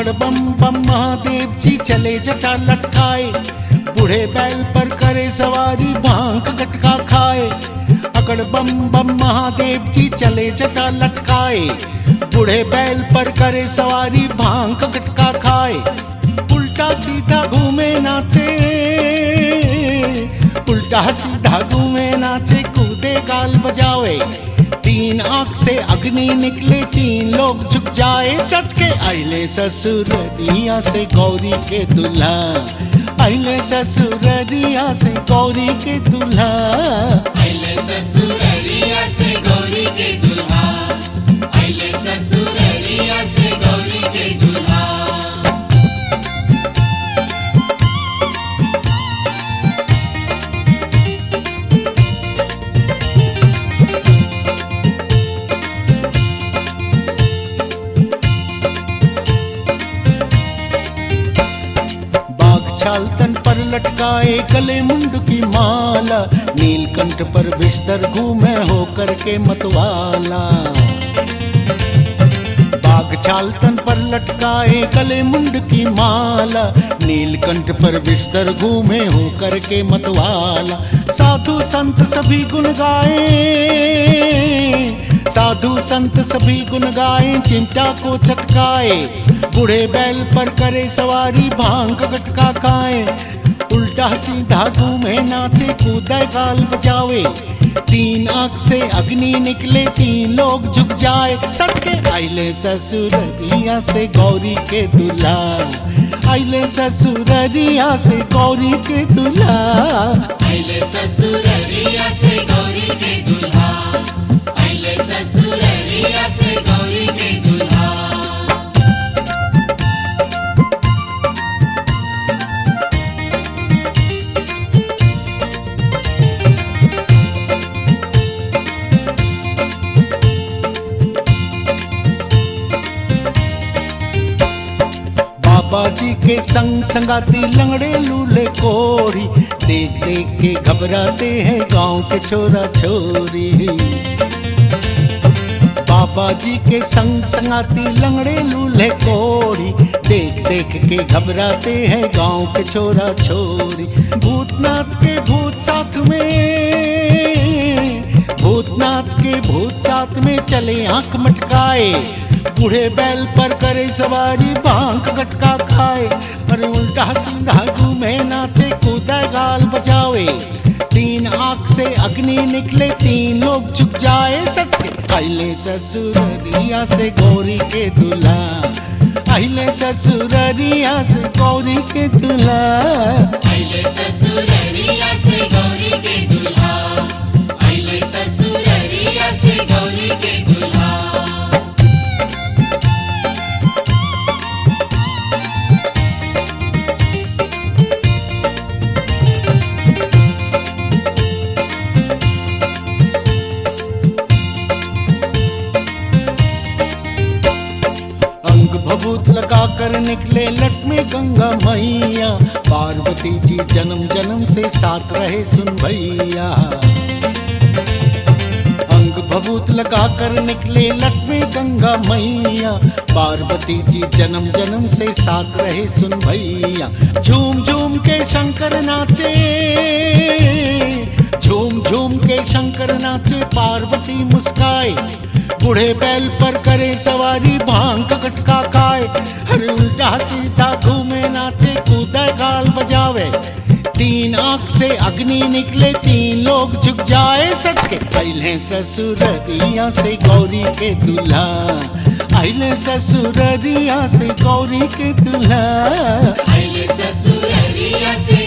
अकड़ बम बम महादेव जी चले जटा लटकाए बूढ़े बैल पर करे सवारी भांग गटका खाए अकड़ बम बम महादेव जी चले जटा लटकाए बूढ़े बैल पर करे सवारी भांग गटका खाए उल्टा सीधा घूमे नाचे उल्टा सीधा घूमे नाचे कूदे गाल बजावे तीन आंख से अग्नि निकले तीन लोग झुक जाए सच के आइले ससुररिया से गौरी के दुल्हा आइले ससुररिया से गौरी के दुल्हा आइले ससुररिया से गौरी के दुल्हा आइले ससुररिया से गौरी के दुल्हा बाघ छाल तन पर लटकाए गले मुंड की माला नीलकंठ पर बिस्तर घूमे होकर के मतवाला बाघ छाल तन पर लटकाए गले मुंड की माला नीलकंठ पर बिस्तर घूमे होकर के मतवाला साधु संत सभी गुण गाए साधु संत सभी गुण गाए चिंता को चटकाए बूढ़े बैल पर करे सवारी भांग गटका खाए उल्टा सीधा घूमे नाचे कूदे गाल बजावे तीन आंख से अग्नि निकले तीन लोग झुक जाए सच के आइले ससुररिया से गौरी के दुल्हा आइले ससुररिया से गौरी के दुल्हा आइले ससुररिया से गौरी के दुल्हा आइले ससुररिया से गौरी के दुल्हा बाबा जी के संग संगाती लंगड़े लूले कोढ़ी देख देख के घबराते हैं गांव के छोरा छोरी बाबा जी के संग संगाती लंगड़े लूल्हे कोढ़ी देख देख के घबराते हैं गांव के छोरा छोरी भूतनाथ के भूत साथ में भूतनाथ के भूत साथ में चले आंख मटकाए बूढ़े बैल पर करे सवारी भांग गटका खाए अरे उल्टा सीधा घूमे नाचे कूदा गाल बजावे तीन आंख से अग्नि निकले तीन लोग झुक जाए सच के आइले ससुररिया से गौरी के दुल्हा आइले ससुररिया से गौरी के दुल्हा आइले ससुररिया से गौरी के दुल्हा आइले ससुररिया से गौरी के दुल्हा अंग भभूत लगा कर निकले लट में गंगा मैया पार्वती जी जन्म जन्म से साथ रहे सुन भैया अंग भभूत लगा कर निकले लट में गंगा मैया पार्वती जी जन्म जन्म से साथ रहे सुन भैया झूम झूम के शंकर नाचे झूम झूम के शंकर नाचे पार्वती मुस्काए बूढ़े बैल पर करे सवारी भांग का गटका खाए हर उल्टा सीधा घूमे नाचे कूदा गाल बजावे तीन आंख से अग्नि निकले तीन लोग झुक जाए सच के पहले ससुररिया से गौरी के दुल्हा आइले ससुररिया से गौरी के दुल्हा आइले ससुररिया से